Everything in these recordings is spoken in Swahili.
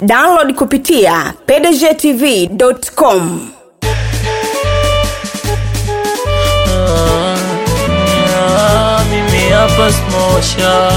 download kupitia pdgtv.com Ah, mimi hapa smosha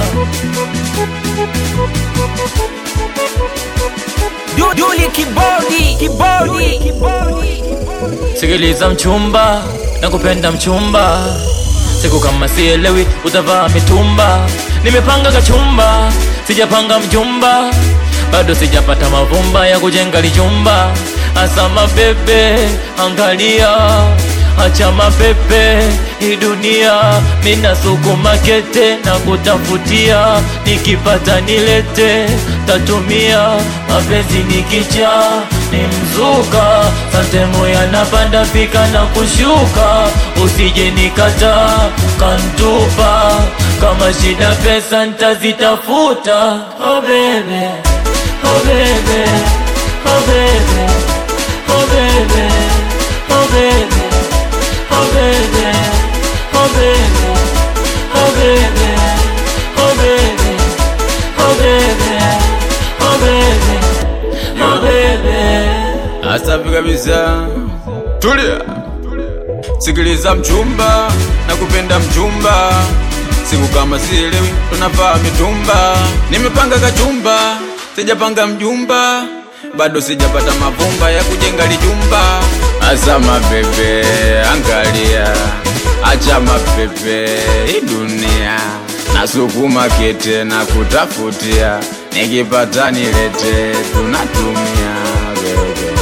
Duli kibodi kibodi kibodi sikiliza mchumba na kupenda mchumba siku kama sielewi utavaa mitumba nimepanga kachumba sijapanga mjumba bado sijapata mavumba ya kujenga lijumba asama bebe angalia acha mapepe hii dunia mina sukuma kete na kutafutia nikipata nilete tatumia mapenzi nikicha ni mzuka santemo yanapanda pika na kushuka usije nikata kantupa kama shida pesa ntazitafuta oh bebe, oh bebe, oh bebe, oh bebe, oh bebe. Oh baby, oh baby, oh baby, oh baby, oh baby, oh baby, oh baby. Asafi kabisa, tulia, sikiliza mchumba na kupenda mchumba, siku kama sielewi tunavaa mitumba, nimepanga kachumba, sijapanga mjumba, bado sijapata mavumba ya kujenga lijumba. Asa mabebe, angalia, acha mapepe, hii dunia nasukuma kete na kutafutia, nikipata nilete, tunatumia bebe.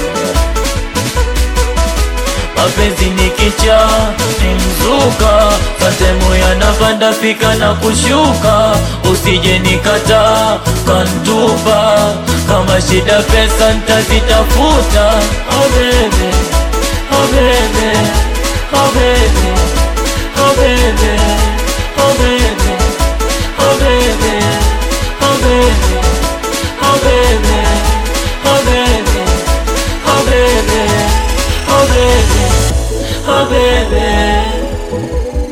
mapenzi ni kicha ni mzuka satemu yanapanda fika na kushuka usije nikata kantupa kama shida pesa ntazitafuta oh baby, oh baby, oh baby, oh baby, oh baby, oh baby, oh baby, oh baby, oh baby, oh baby, oh baby, oh baby.